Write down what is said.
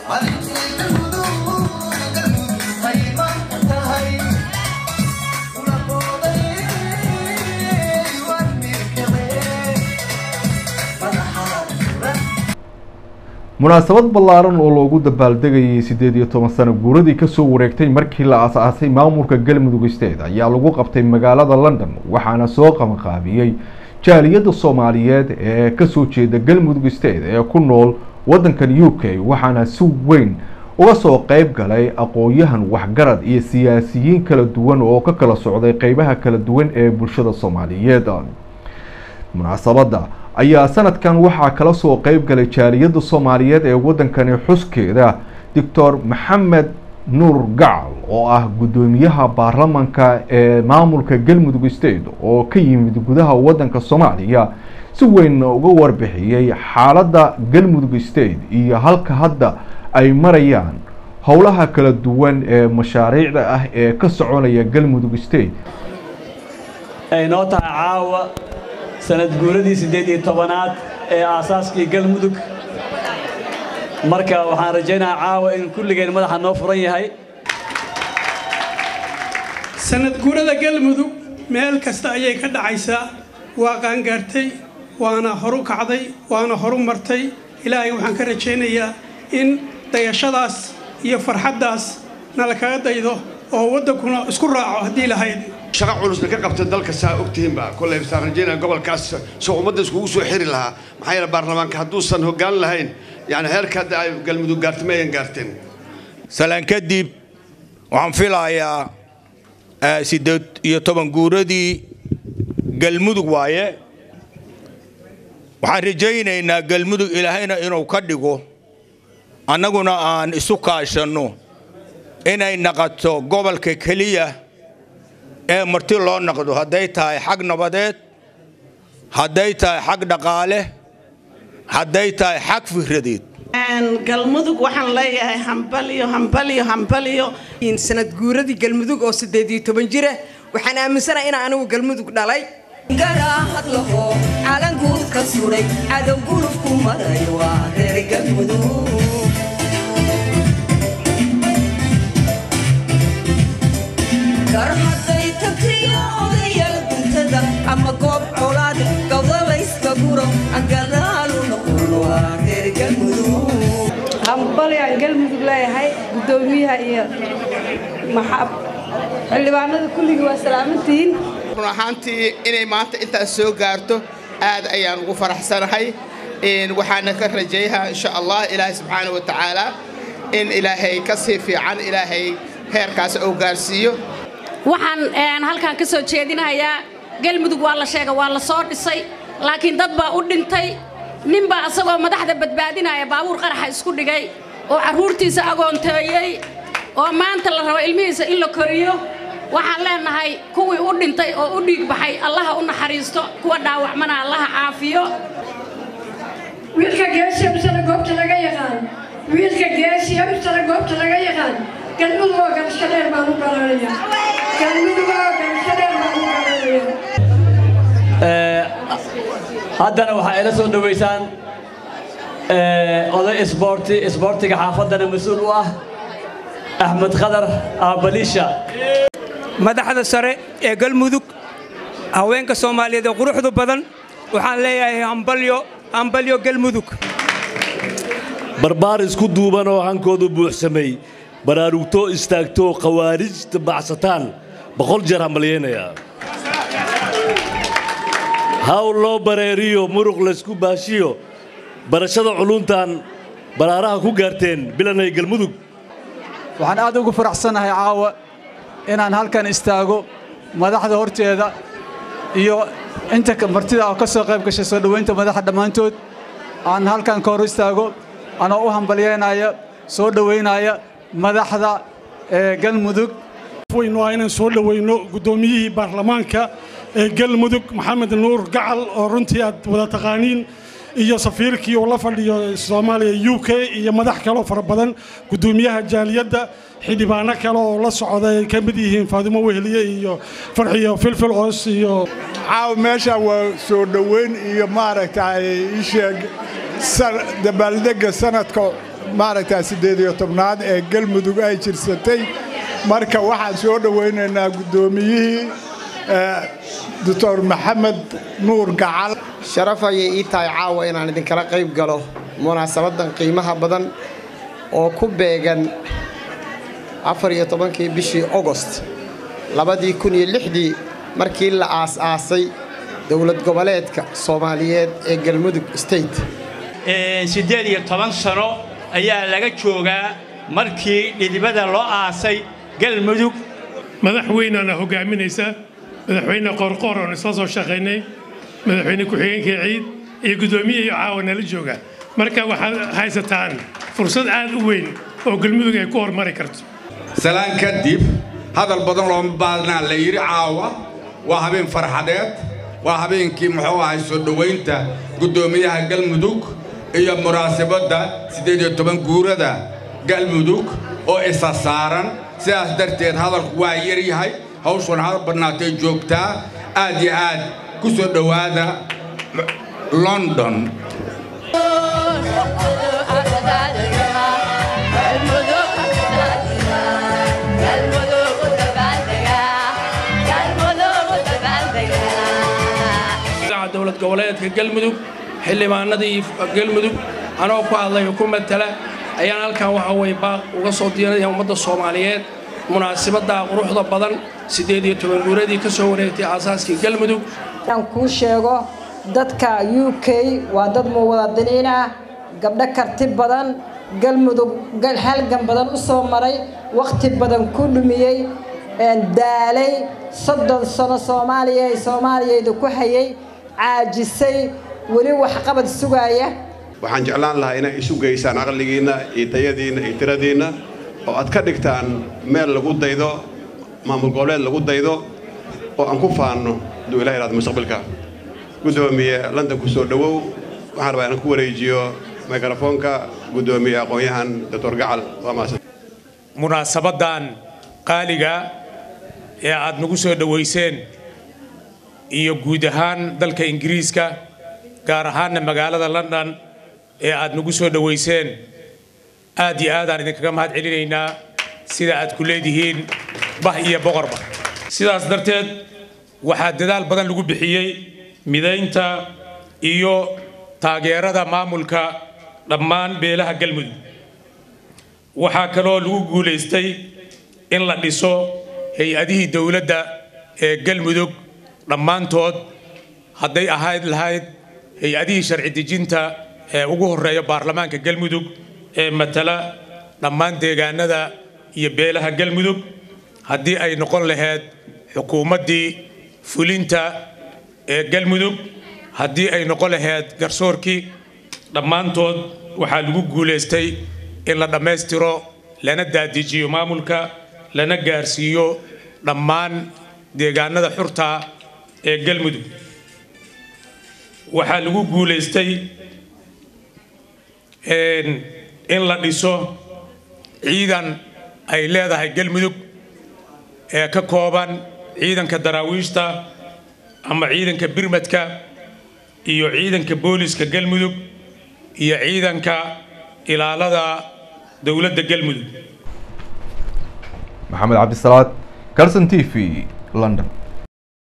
munaasabad ballaaran oo loogu dabaaldegayay siddeed iyo toban sano guuradii kasoo wareegtay markii la aas-aasay maamulka galmudug state ayaa lagu qabtay magaalada london waxaana soo qabanqaabiyey jaaliyadda soomaaliyeed ee kasoo jeeda galmudug state ee ku nool waddankan u k waxaana si weyn uga soo qeyb galay aqoon-yahan waxgarad iyo siyaasiyiin kala duwan oo ka kala socday qeybaha kala duwan ee bulshada soomaaliyeed munaasabadda ayaa sanadkan waxaa kala soo qeyb galay jaaliyadda soomaaliyeed ee waddankani xuskeeda doctor maxamed nuur gacal oo ah guddoomiyaha baarlamanka ee maamulka galmudug state oo ka yimid gudaha waddanka soomaaliya si weyn uga warbixiyey xaaladda galmudug state iyo halka hadda ay marayaan howlaha kala duwan ee mashaariicda ah ee ka soconaya galmudug state ay noo tahay caawa sanad guuradii siddeed iyo tobanaad ee aasaaskii galmudug marka waxaan rajaynayaa caawa in kulligeen madaxa noo furan yahay sanad guurada galmudug meel kasta ayay ka dhacaysaa waa qaangaartay waana horu kacday waana horu martay ilaahay waxaan ka rajaynayaa in dayashadaas iyo farxaddaas nala kaga daydo oo waddankuna isku raaco haddii lahayd shaqo culusna ka qabta dalka saa ogtihiinba koley saan rajaynaya gobolkaas soo ummadda iskugu soo xiri lahaa maxaa yeele baarlamaanka hadduusan hoggaan lahayn yani heerka hadda ay galmudug gaartay ma ayan gaarteen salaan kadib waxaan filayaa siddeed iyo toban guuradii galmudug waaye waxaan rajaynaynaa galmudug ilaahayna inuu ka dhigo annaguna aan isu kaashanno inay naqato gobolka keliya ee marti loo naqdo hadday tahay xag nabadeed hadday tahay xag dhaqaale hadday tahay xag fikradeed galmudug waxaan leeyahay hambalyo hambalyo hambalyo sanad guuradii galmudug oo siddeed iyo toban jira waxaan aaminsanahay inaan anigu galmudug dhalay garaahad laho calanguud ka suray cadow gulufku maray waa reer galmudug garhaday tagtiyo odayaal guntada ama goob colaad gawdalayska guro agadaalu noqon waa reer galmudug hambalyaan galmudug leeyahay guddoomiyaha iyo xildhibaanada kulligii waa salaamantihiin run ahaantii inay maanta intaas soo gaarto aad ayaan ugu faraxsanahay waxaana ka rajayaha insha allah ilaahay subxaana wa tacaala in ilaahay ka sii fiican ilaahay heerkaas uu gaarsiiyo waxaan halkaan ka soo jeedinahayaa galmudug waa la sheega waa la soo dhisay laakiin dad baa u dhintay ninbaa asagoo madaxda badbaadinaya baabuur qaraxa isku dhigay oo carruurtiisa agoonteeyey oo maanta la rabo ilmihiisa in la koriyo waxaan leenahay kuwii u dhintay oo u dhiig baxay allaha u naxariisto kuwa dhaawacmana allaha caafiyo wiilka geesi absana goobta laga yaqaan wiilka geesi absana goobta laga yaqaan galmudug oo galasho dheer baan u garanaya galmudug oo galasho dheer baan u garanaya haddana waxaa ila soo dhowaysaan oday isboorti isboortiga xaafaddana mas-uul u ah axmed khadar aabaliisha madaxda sare ee galmudug haweenka soomaaliyeed ee quruxdu badan waxaan leeyahay hambalyo hambalyo galmudug barbaar isku duuban oo hankoodu buuxsamay baraarugtoo istaagtoo khawaarijta bacsataan boqol jeer hambalyaynayaa hawl loo bareeriyo muruq laysku baashiyo barashada culuntan baraaraha ku gaarteen bilanay galmudug waxaan aad ugu faraxsanahay caawa inaan halkan istaago madaxda horteeda iyo inta martida oo ka soo qayb gashay soo dhowaynta madaxa dhammaantood aan halkan ka hor istaago anoo u hambalyaynaya soo dhowaynaya madaxda ee galmudug waynu waa inaan soo dhowayno guddoomiyihii baarlamaanka ee galmudug maxamed nuur gacal oo runtii aad wada taqaaniin iyo safiirkii uu la fadhiyo soomaaliya u k iyo madax kaloo fara badan guddoomiyaha jaaliyadda xildhibaano kale oo la socda ay ka mid yihiin faadimo weheliye iyo farxiyo filfil oos iyo caaw meesha waa soo dhoweyn iyo maaragtay isheeg dabaaldegga sanadka maaragtaa siddeed iyo tobnaad ee galmudug ay jirsatay marka waxaan soo dhowaynaynaa guddoomiyihii doctor maxamed nuur gacal sharaf ayay ii tahay caawa inaan idinkala qayb galo munaasabadan qiimaha badan oo ku beegan afar iyo tobankii bishii ogost labadii kun iyo lixdii markii la aas-aasay dowlad goboleedka soomaaliyeed ee galmudug state siddeed iyo toban sano ayaa laga joogaa markii dhidibada loo aasay galmudug madaxweynaana hogaaminaysa madaxweyne qoorqoor oon isla soo shaqaynay madaxweyne ku-xigeenka ciid iyo guddoomiye iyo caawa nala jooga marka waxaad haysataan fursad aad u weyn oo galmudug ay ku hormari karto salaan kadib hadal badan looma baadnaa la yidhi caawa waa habeen farxadeed waa habeenkii muxuu ahay soo dhowaynta guddoomiyaha galmudug iyo munaasabadda siddeed iyo toban guurada galmudug oo isa saaran sidaas darteed hadalku waa yar yahay hawshuna hal badnaatay joogtaa aad iyo aad ku soo dhowaada london dowlad goboleedka galmudug xildhibaanadii galmudug anoo ku hadlay ku matala ayaan halkan waxa weye baaq uga soo diyarinaya ummadda soomaaliyeed munaasabadda quruxda badan siddeed iyo toban guuradii ka soo wareegtay aasaaskii galmudug aan kuu sheego dadka u k waa dad muwadadiniin ah gabdho karti badan galmudug halgan badan u soo maray wakhti badan ku dhumiyey daalay soddon sano soomaaliya ay soomaaliyayda ku hayay caajisay weli waxqabad sugaaya waxaan jeclaan lahaa inay isu geysaan caqligiinna iyo tayadiinna iyo tiradiinna oo aad ka dhigtaan meel lagu daydo maamul goboleed lagu daydo oo aan ku faanno hadduu ilaha ihahdo mustaqbalka guddoomiye london ku soo dhowow waxaan rabaa inaan ku wareejiyo mikrofoonka guddoomiye aqoon-yahan doctor gacal waa mahadsan munaasabadan qaaliga ee aad nagu soo dhowayseen iyo guud ahaan dalka ingiriiska gaar ahaanna magaalada london ee aad nagu soo dhowayseen aad iyo aadaan idinkaga mahad celinaynaa sida aad ku leedihiin bah iyo boqorba sidaas darteed waxaa dadaal badan lagu bixiyey midaynta iyo taageerada maamulka dhammaan beelaha galmudug waxaa kaloo lagu guulaystay in la dhiso hay-adihii dowladda ee galmudug dhammaantood hadday ahayd lahayd hay-adihii sharci dejinta ee ugu horreeya baarlamaanka galmudug ee matala dhammaan deegaanada iyo beelaha galmudug haddii ay noqon lahayd xukuumaddii fulinta ee galmudug haddii ay noqon lahayd garsoorkii dhammaantood waxaa lagu guulaystay in la dhammaystiro lana daadijiyo maamulka lana gaarsiiyo dhammaan deegaanada xurta ee galmudug waxaa lagu guulaystay in la dhiso ciidan ay leedahay galmudug ee ka kooban ciidanka daraawiishta ama ciidanka birmadka iyo ciidanka booliska galmudug iyo ciidanka ilaalada dowladda galmudug maxamed cabdisalaad carson t v london